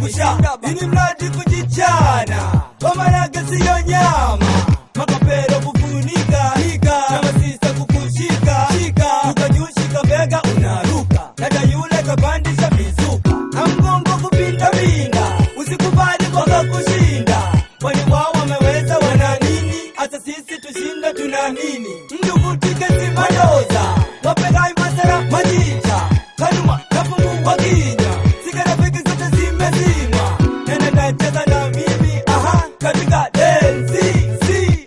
kusha ini mradi kujichana kwa marage siyo nyama makapero kufunika hika na masisa kukushika shika ukajushika bega unaruka dada yule kapandisha mizuka na mgongo kupinda pinda usikubali kwaka kushinda kwani wao wameweza wana nini hata sisi tushinda tuna nini ndugu tiketi madoza wapegai masara majicha kanuma napungua kinya sigarafiki zote zimezima nene nacheza na mimi aha katika densi si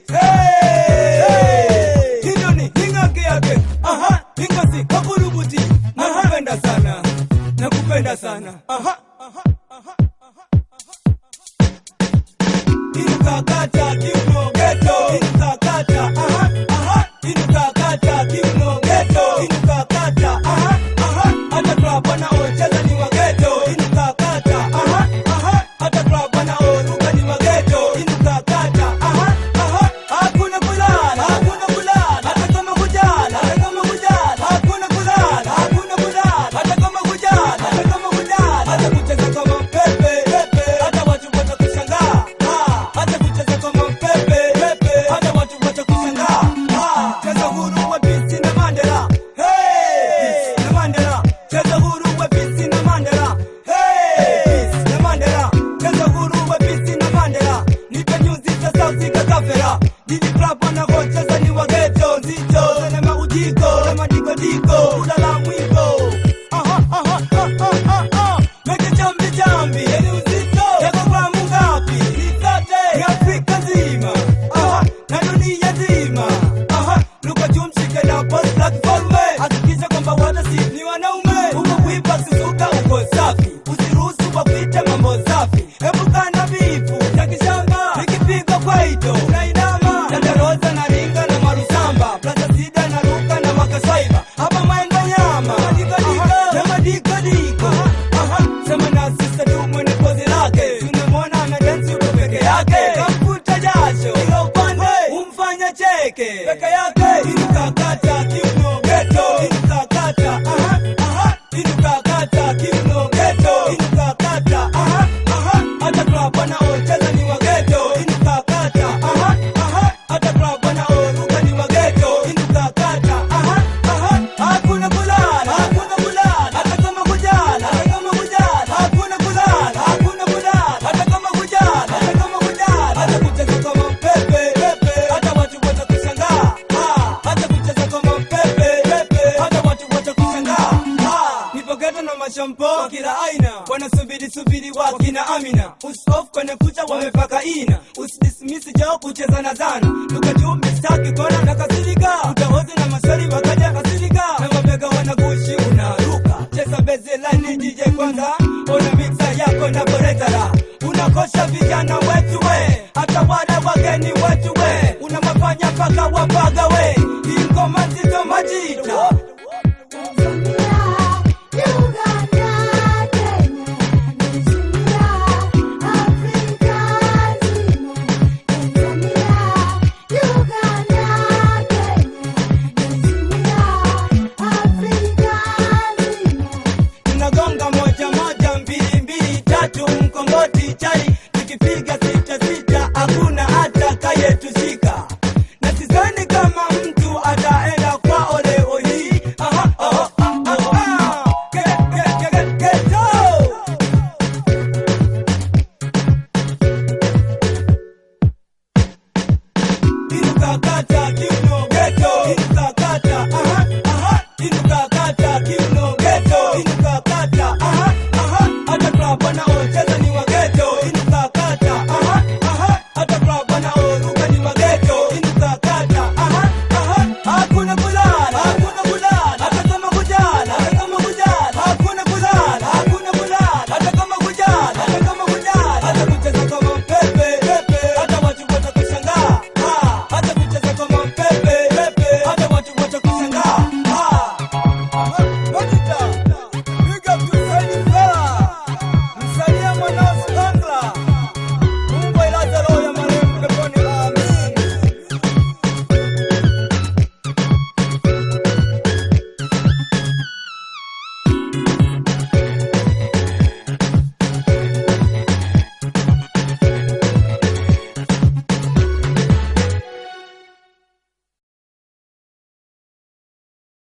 hey. hilo ni hingake yake aha hingasi kakurubuti nakupenda sana nakupenda sana aha aha aha inukakata kiuno geto inukakata aha aha inukakata kiuno geto inukakata aha aha hata club wanaocheza ni wageto inukakata aha aha hata club wanaoruka ni wageto inukakata aha aha hakuna kulala hakuna kulala hata kama kujala hata kama kujala hakuna kulala hakuna kulala hata kama kujala hata kama kujala hata kucheza kama pepe pepe hata watu watakushangaa Ah, hata kucheza kama pepe pepe hata watu watakushangaa Ah, cheza huru wa bisi na Mandela hey na Mandela cheza huru wa bisi na Mandela hey Peace na Mandela cheza huru wa bisi na Mandela nipe nyuzi za sauti kakafera Didi club wanakocheza ni wageto nzito zene maujiko na madikodiko ulala mwiko aha aha aha aha aha meke chambi chambi yeni uzito yako gramu ngapi nisote ni Afrika nzima aha na dunia nzima aha luka jumshike na post platform hakikisha kwamba wote si ni wanaume uko kuipa susuka uko safi usiruhusu wakuite mambo safi epukana vifu ya kishamba ikipigwa kwaito unainama dandaroza na ringa na marusamba plaza sida na ruka na makaswaiba hapa maengo nyama na madikodiko Aha, sema na sista tu mwenye pozi lake tunamwona anadensi uko peke yake kamfuta jasho ila upande umfanya cheke peke yake inukakata kiuno geto inukakata aha aha inukakata kiuno geto inukakata aha aha hata club wanaocheza ni wageto inukakata aha aha hata club wanaoruka ni wageto inukakata aha aha hakuna kulala hakuna kulala hata kama kujala hata kama kujala hakuna kulala hakuna kulala hata kama kujala hata kama kujala hata kucheza kama pepe pepe hata watu watakushangaa Ah, hata kucheza kama pepe pepe hata watu watakushangaa Ah, nipo geto na mashampo kila aina wanasubiri subiri wakina amina usof kwenye kucha wamepaka ina usidismisi jao kucheza na zana lugha juu mistaki kona na kasirika